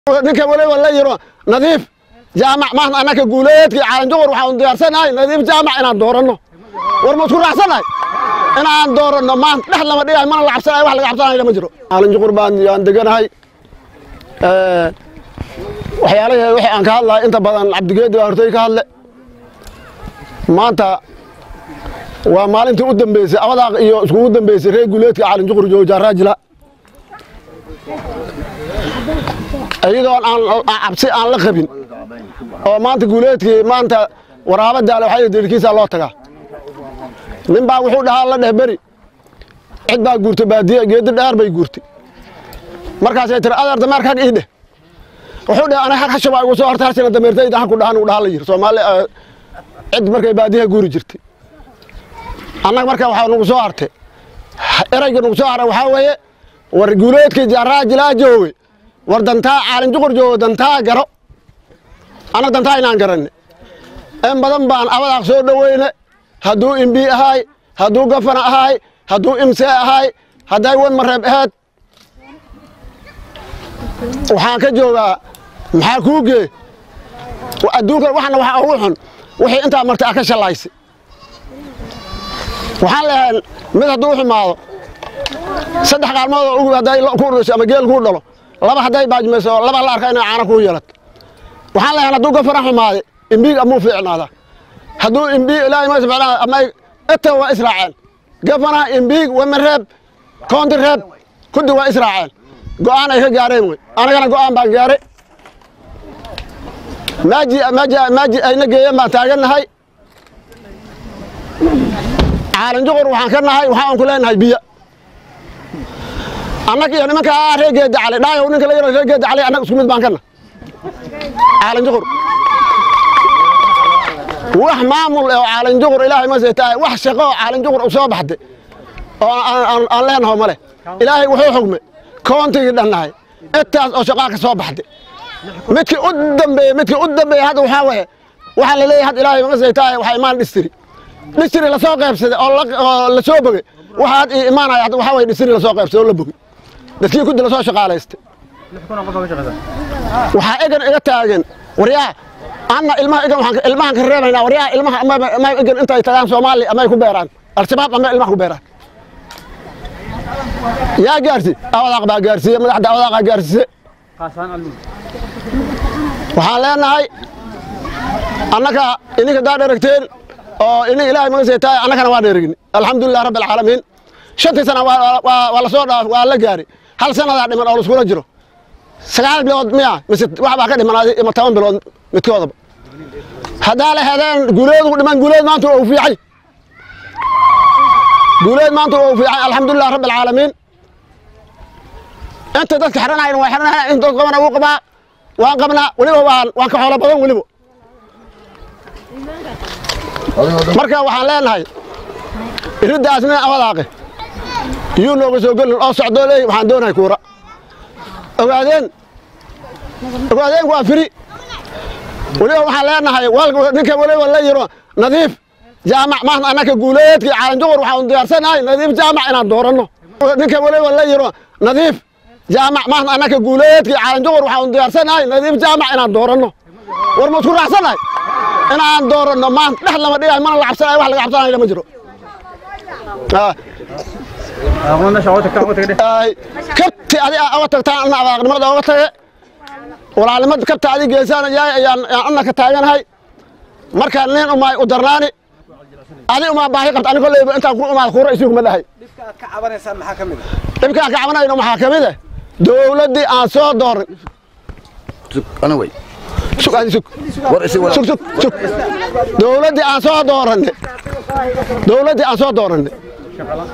ninka waliba la yiro nadiif jaamac maanta annaka guuleedkii caalanjuqur waxaan diyaarsanahay nadiif jaamac inaan dooranno war ma isku raacsannahay inaan dooranno maanta dhex lama dhigahay mana la cabsanayo wax laga cabsanayo ma jiro caalanjuqur baan yaan deganahay waxyaalaha wixii aan ka hadlahay inta badan cabdigeedi baa hortay ka hadle maanta waa maalintii u dambeysay abadaaq iyo iskugu dambeysay reer guuleedka caalanjuqur jooja raajila iyadoon aan cabsi aan la qabin oo maanta guuleedkii maanta waraaba daale waxaa dirkiisa loo tagaa nin baa wuxuu dhahaa la dheh beri cid baa guurtay baadiye geedi dheer bay guurtay markaasay tiri adeer dameer kag ii dheh wuxuu dheh ana hag hasha baa igu soo horta harsina dameertayda haku dhahan uu dhahaa la yiri soomaali cid markay baadiyaha guuri jirtay annaga marka waxaa nagu soo hartay erayga nagu soo haray waxaa weeye war guuleedkii jaaraajilaa jooge war dantaa caalinjuqur joogo dantaa garo annaga dantaa inaan garanne in badan baan abadaaq soo dhoweyne hadduu imbi ahaay hadduu gafana ahaay hadduu imsee ahaay hadday wan mareeb aheed waxaan ka joogaa maxaa kuu gee adduunkan waxana waxa ugu xun wixii intaa martay a ka shallaysay waxaan leeyahay mid hadduu xumaado saddex qaalmood oo ugu hadday ku dhasho ama geel kuu dhalo laba hadday baajmayso laba la arka inay caana kuu yeelato waxaan leeyahay hadduu gafana xumaade imbiig amuu fiicnaada hadduu imbiig ilaahay ma ficnaada ama ita waa israaceen gafana imbiig wamareeb koonti reeb kuddi waa israaceen go'aan ay ka gaareen wey anagana go'aan baan gaaray maaji maaji maaji ayna geeyeen baan taagannahay caalanjuqur waxaan ka nahay waxaan ku leenahay biyo annag iyo nimanka reer geeda cali dhaayow ninka la yaro reer geeda cali annaga isku mid baan kana caalanjuqur wax maamul oo caalanjuqur ilaahay ma seetaay wax shaqo oo caalanjuqur u soo baxday oo aan leenaho male ilaahay wuxuu xugme koontigii dhannahay intaas oo shaqaa ka soo baxday midkii u dambeeye midkii u dambeeye hadda waxaa weeye waxaa la leeyahay hadda ilaahay ma seetaay waxaa imaan dhistiri dhistiri lasoo qaybsaday oo la soo bogey waxa had ii imaanaya hadda waxaa weye dhistiri lasoo qaybsaday oo la bogey dadkii kuddi lasoo shaqaalaystay waxaa egan iga taagan waryaa anna ilmaha egan waxaan ilmahan ka reebaynaa waryaa ilmaha ama egan intay tagaan soomaali amay ku beeraan al-shabaab ama ilmaha ku beeraan yaa gaarsi awadaaq baa gaarsiiye madaxda awadaaqa gaarsiise waxaan leenahay annaka ininka daa dheragteen oo ini ilaahay maga seetaay annakana waa dheragin alxamdulilah rabbi alcaalamiin shantii sana waa lasoo dhaaf waa la gaari hal sanadaa dhiman oo laiskula jiro sagaal bilood miya mise wax baa ka dhimanaaday ima toban bilood midkoodaba haddaa la hedeen guuleedu dhiman guuleed maanta waa u fiicay guuleed maanta waa u fiicay alxamdulilah rabbi alcaalamiin inta dadka xiranayan waa xiranayan in dad qabana wuu qabaa waan qabnaa weliba waan waan ka xoolo badan weliba marka waxaan leenahay iriddaas nin awadaaqe iyuu nooga soo gelin oo socdoo leey waxaan doonahay kuura ogaadeen ogaadeen waa firi weliba waxaan leenahay ninka waliba la yiro nadiif jaamac maanta annaka guuleedkii caalanjuqur waxaan diyaarsanahay nadiif jaamac inaan dooranno ninka waliba la yiro nadiif jaamac maanta annaka guuleedkii caalanjuqur waxaan diyaarsanahay nadiif jaamac inaan dooranno war ma isku raacsannahay inaan dooranno maanta dhex lama dhigahay mana la cabsanayo wax laga cabsanayo ma jiro kabti adi oga tagtaan ana abaaqnimada oga tage walaalnimad kabta adi geesaan yaay ayaan ana ka taaganahay markaa nin umaa u darnaani adi umaa baahi qabta ani kolleyba intaan ku umaad kuura isiguma dhahay dhibka aad ka cabanaysaan maxaa ka mid ah dhibkaan ka cabanayno maxaa ka mid ah dowladdii aan soo doorin ana way sug adi sug war isi wala sug sug sug dowladdii aan soo dooranne dowladdii aan soo dooranne